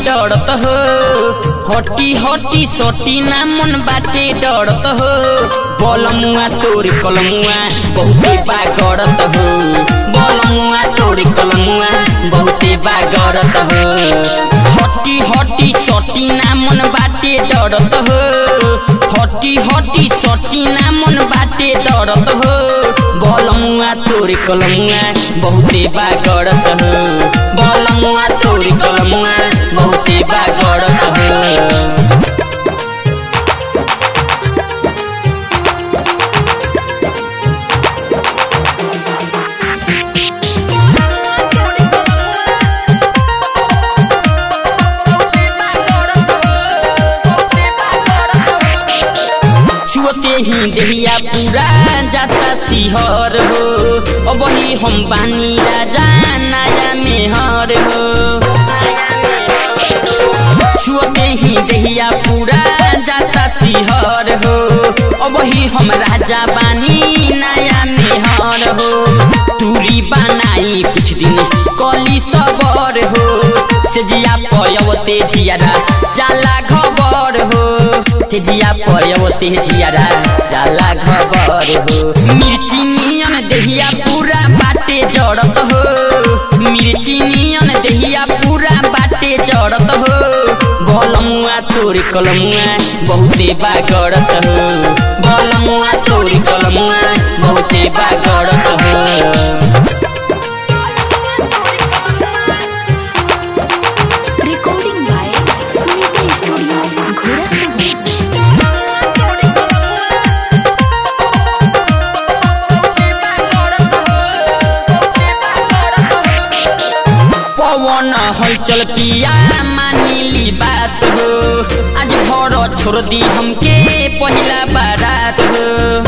डरत हो हटी हटी सटी ना मन बाटे डरत हो बलमुआ तोर कलमुआ बहुते बागरत हो बलमुआ तोर कलमुआ बहुते बागरत हो हटी हटी सटी ना मन बाटे डरत हो हटी हटी सटी ना मन बाटे डरत हो बलमुआ तोर कलमुआ बहुते बागरत हो बलमुआ तोर कलमुआ बहुते बागरत हो छुअते ही देहिया पूरा जाता सिहर हो अब ही हम बानी राजा नया मेहर हो छुअते ही देहिया पूरा जाता सिहर हो अब ही हम राजा बानी नया मेहर हो दूरी बनाई कुछ दिन कली सबर हो सेजिया पयवते जियारा जाला खबर हो तेजिया पयवते जियारा जाला खबर हो मिर्ची नियन देहिया पूरा बाटे जड़त हो मिर्ची नियन देहिया पूरा बाटे जड़त हो बलमुआ तोर कलमुआ बहुते बागड़त हो बलमुआ तोर कलमुआ बहुते बागड़त हो Recording by Sunita Studio, Ghora पवन हलचल पिया मानिली बात हो आज भर छोड़ दी हमके पहिला बारात हो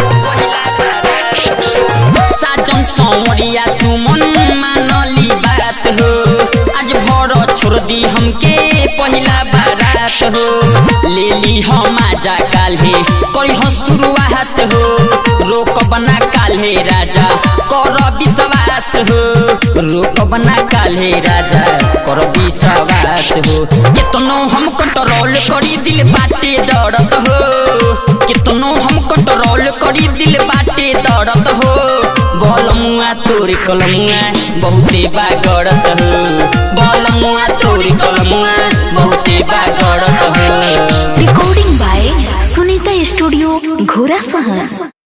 साजन सौरिया सुमन मानली बात हो आज भर छोड़ दी हमके पहिला बारात हो लेली हम आजा काल्हे करी हो शुरुआत हो रोक बना काल्हे राजा कर विश्वास हो रोक बना काल्हे राजा कर विश्वास हो कितनो हम कंट्रोल करी दिल बाटे दर्द हो कितनो हम कंट्रोल करी दिल बाटे दर्द हो बलमुआ तोर कलमुआ बहुते बागड़त हो बलमुआ तोर कलमुआ बहुते बागड़त हो Recording by Sunita Studio, Ghora Sahan.